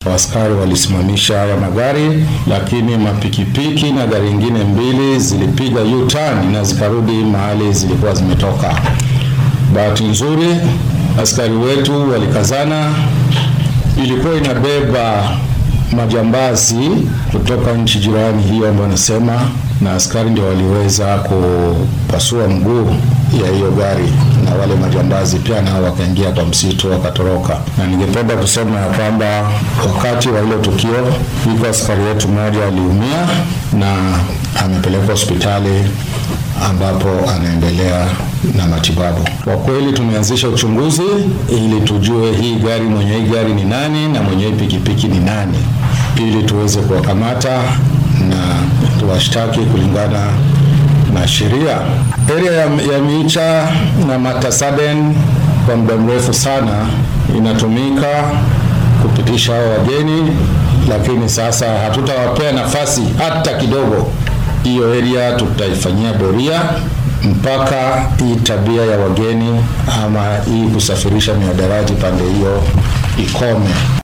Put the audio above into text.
askari walisimamisha haya magari, lakini mapikipiki na gari ingine mbili zilipiga U-turn na zikarudi mahali zilikuwa zimetoka. Bahati nzuri askari wetu walikazana, ilikuwa inabeba majambazi kutoka nchi jirani hiyo ambayo nasema, na askari ndio waliweza kupasua mguu ya hiyo gari, na wale majambazi pia nao wakaingia kwa msitu wakatoroka. Na ningependa kusema ya kwamba wakati wa hilo tukio, iko askari wetu mmoja aliumia na amepelekwa hospitali ambapo anaendelea na matibabu. Kwa kweli tumeanzisha uchunguzi ili tujue hii gari, mwenye hii gari ni nani na mwenye hii pikipiki ni nani, ili tuweze kuwakamata na tuwashtaki kulingana na sheria. Area ya, ya Miicha na Matasaden kwa muda mrefu sana inatumika kupitisha hao wageni, lakini sasa hatutawapea nafasi hata kidogo. Hiyo area tutaifanyia doria mpaka hii tabia ya wageni ama hii kusafirisha mihadarati pande hiyo ikome.